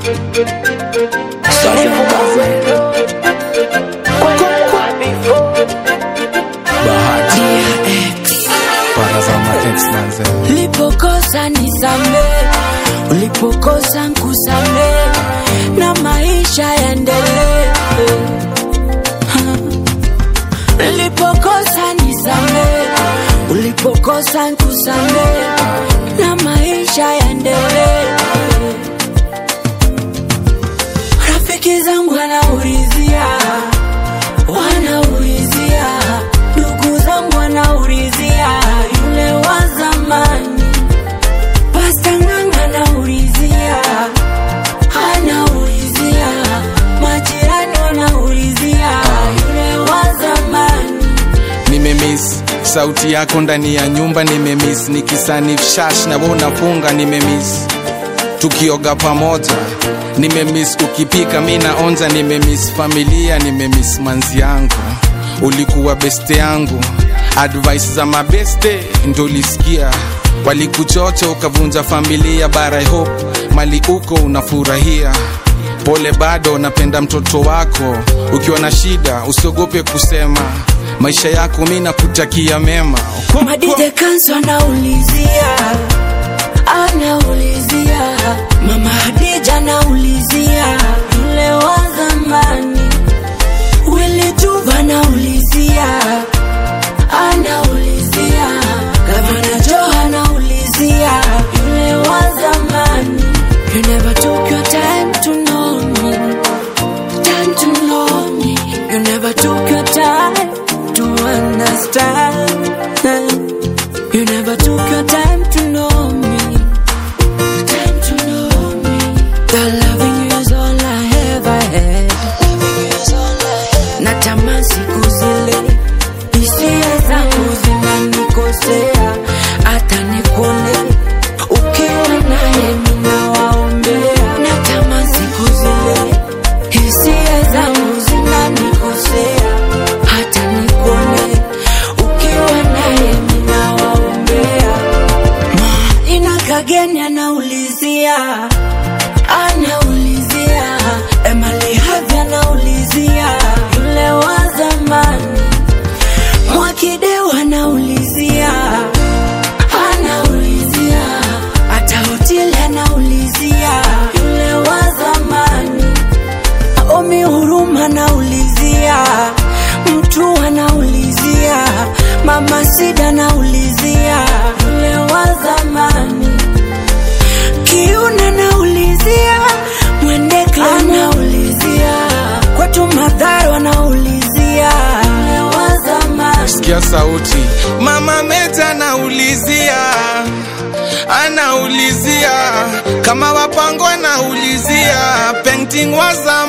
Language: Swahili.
Ulipokosa nisame, ulipokosa nkusame, na maisha yaendelee. Ulipokosa nisame, ulipokosa nkusame, na maisha yaendelee. Rafiki zangu wanaulizia, wanaulizia, ndugu zangu wanaulizia, yule wa zamani. Pasta Ng'ang'a anaulizia, anaulizia, majirani wanaulizia, yule wa zamani. nimemiss sauti yako ndani ya nyumba nimemiss nikisanif shash na wewe unafunga nimemiss tukioga pamoja nimemiss ukipika mi naonja nimemiss familia nimemiss manzi yangu ulikuwa beste yangu advice za mabeste ndo ulisikia walikuchocha ukavunja familia but I hope mali uko unafurahia pole bado napenda mtoto wako ukiwa na shida usiogope kusema maisha yako mi nakutakia mema Madide Kanso anaulizia, anaulizia, mama Hadija anaulizia, yule wa zamani. Willy Tuva anaulizia, anaulizia, Gavana Joe anaulizia, yule wa zamani. You never took your time to know me, time to know me. You never took your time to understand. You never took your time to know me, time to know me. The loving you is all I ever had. Natamani siku zile hisia zangu zinanikosea, hata nikone ukiwa naye ninawaombea. Natamani siku zile hisia zangu zinanikosea, hata nikone ukiwa naye ninawaombea. Ina kageni anaulizia, anaulizia, Emily Havi anaulizia, yule wa zamani. Mwakideu anaulizia, anaulizia, hata hoteli anaulizia, yule wa zamani. Omi Huruma anaulizia, mtu anaulizia, mama Sida anaulizia, yule wa zamani. Kiuna anaulizia, Mwendeka anaulizia, kwetu Madharo anaulizia, yule wa zamani. sikia sauti mama meta anaulizia anaulizia kama wapango anaulizia painting wa zamani